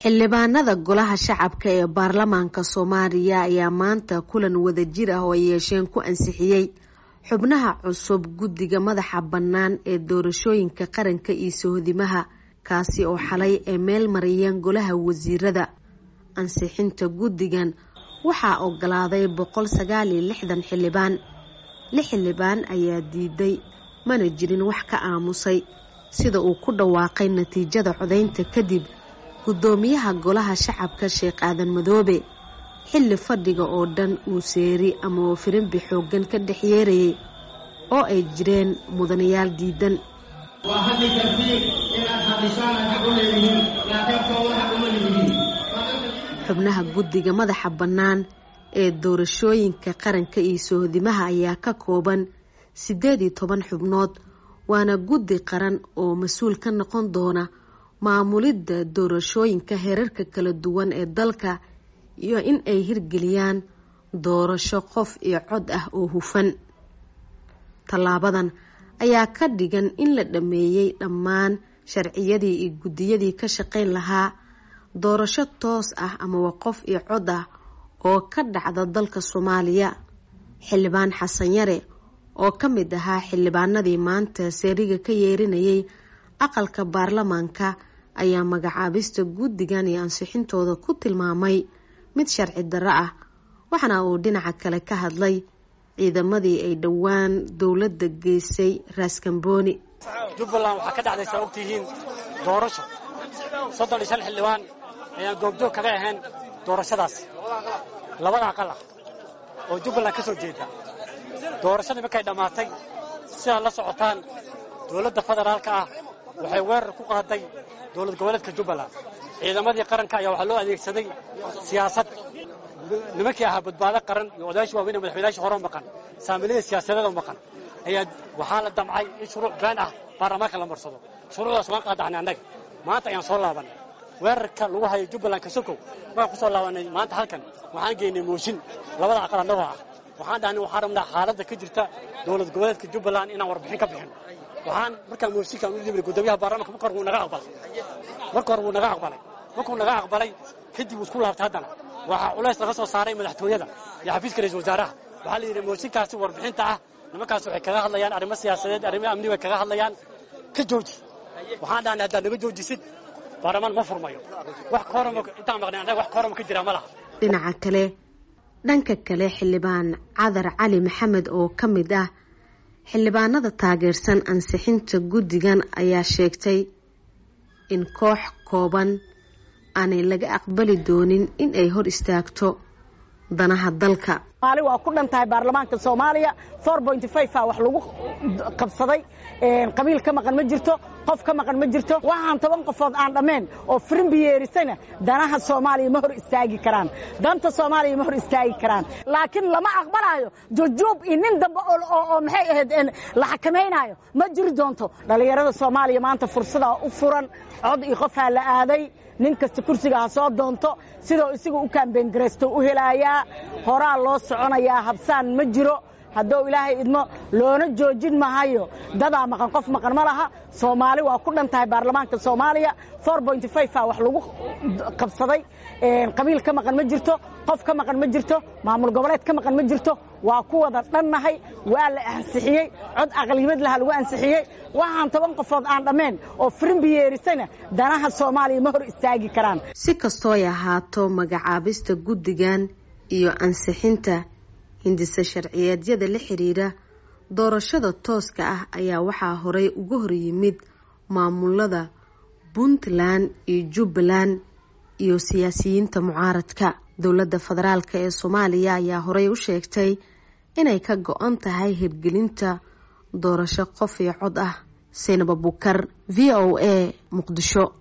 xildhibaanada golaha shacabka ee baarlamaanka soomaaliya ayaa maanta kulan wadajir ah oo ay yeesheen ku ansixiyey xubnaha cusub guddiga madaxa bannaan ee doorashooyinka qaranka iyo sohodimaha kaasi oo xalay ay meel mariyeen golaha wasiirada ansixinta guddigan waxaa ogolaaday boqol sagaal iyo lixdan xildhibaan lix xildhibaan ayaa diiday mana jirin wax ka aamusay sida uu ku dhawaaqay natiijada codaynta kadib guddoomiyaha golaha shacabka sheekh aadan madoobe xilli fadhiga oo dhan uu seeri ama wafirinbi xooggan ka dhex yeerayay oo ay jireen mudanayaal diidan waa hadli kartiin inaad hadishaan xaq u leedihiin laakiin kooda xaq uma leedihiin xubnaha guddiga madaxa bannaan ee doorashooyinka qaranka iyo sohodimaha ayaa ka kooban siddeed iyo toban xubnood waana guddi qaran oo mas-uul ka noqon doona maamulidda doorashooyinka heerarka kala duwan ee dalka iyo in ay hirgeliyaan doorasho qof iyo cod ah oo hufan tallaabadan ayaa ka dhigan in la dhammeeyey dhammaan sharciyadii iyo guddiyadii ka shaqayn lahaa doorasho toos ah amaba qof iyo cod ah oo ka dhacda dalka soomaaliya xildhibaan xasan yare oo ka mid ahaa xildhibaanadii maanta seeriga ka yeerinayay aqalka baarlamaanka ayaa magacaabista guddigan iyo ansixintooda ku tilmaamay mid sharci darro ah waxaana uu dhinaca kale ka hadlay ciidamadii ay dhowaan dowladda geysay raaskambooni jubbaland waxaa ka dhacday saa ogtihiin doorasho soddon iyo shan xildhibaan ayaan goobjoog kaga ahayn doorashadaas labada aqal ah oo jubbaland ka soo jeeda doorashadii markay dhammaatay sidaad la socotaan dowladda federaalka ah waxay weerar ku qaaday dowlad goboleedka jubbaland ciidamadii qaranka ayaa waxaa loo adeegsaday siyaasad nimankii ahaa badbaado qaran iyo odayaashii waaweyn ee madaxweynayaashii hore maqan saamilada siyaasadeed oo maqan ayaa waxaa la damcay in shuruuc been ah baarlamaanka la marsado shuruucdaas waan qaadaxnay annaga maanta ayaan soo laabanay weerarka lagu hayo jubbaland kasokow markaan ku soo laabanay maanta halkan waxaan geynay mooshin labada aqal annagoo ah waxaan dhahnay waxaan rabnaa xaaladda ka jirta dowlad goboleedka jubbaland inaan warbixin ka bixin waxaan markaa mooshinkaan u dhibnay guddoomiyaha baarlamanka marka hore wuu naga aqbalay marka hore wuu naga aqbalay markuu naga aqbalay kadib wuu isku laabtay haddana waxaa culays laga soo saaray madaxtooyada iyo xafiiska ra-isul wasaaraha waxaa la yidhi mooshinkaasi warbixinta ah nimankaas waxay kaga hadlayaan arrimo siyaasadeed arrimo amni bay kaga hadlayaan ka jooji waxaan dhahnay haddaad naga joojisid baarlamaan ma furmayo wax koorama intaan maqnay annaga wax koorama ka jira ma laha dhinaca kale dhanka kale xildhibaan cadar cali maxamed oo ka mid ah xildhibaanada taageersan ansixinta guddigan ayaa sheegtay in koox kooban aanay laga aqbali doonin in ay hor istaagto danaha dalka maali waa ku dhan tahay baarlamaanka soomaaliya a wax lagu qabsaday qabiil ka maqan ma jirto qof ka maqan ma jirto waxaan toban qofood aan dhammayn oo firimbi yeerisana danaha soomaaliya ma hor istaagi karaan danta soomaaliya ma hor istaagi karaan laakiin lama aqbalaayo jujuub iyo nin dambe oo maxay ahayd la xakamaynaayo ma jiri doonto dhallinyarada soomaaliya maanta fursadaa u furan cod iyo qofhaa la aaday nin kasta kursiga ha soo doonto sidoo isaga u kaambeyn garaysto u helaayaa horaa loo soconayaa habsaan ma jiro hadduu ilaahay idmo loona joojin mahayo dadaa maqan qof maqan ma laha soomaali waa ku dhan tahay baarlamaanka soomaaliya a wax lagu qabsaday qabiil ka maqan ma jirto qof ka maqan ma jirto maamul goboleed ka maqan ma jirto waa ku wada dhannahay waa la ansixiyey cod aqliyimad laha lagu ansixiyey waxaan toban qofood aan dhammayn oo firimbi yeerisana danaha soomaaliya ma hor istaagi karaan si kastoo ay ahaato magacaabista guddigan iyo ansixinta hindise sharciyeedyada la xiriira doorashada tooska ah ayaa waxaa horey uga hor yimid maamulada puntland iyo jubbaland iyo siyaasiyiinta mucaaradka dowladda federaalk ee soomaaliya ayaa horey u sheegtay inay ka go-an tahay hirgelinta doorasho qof iyo cod ah saynab abukar v o a muqdisho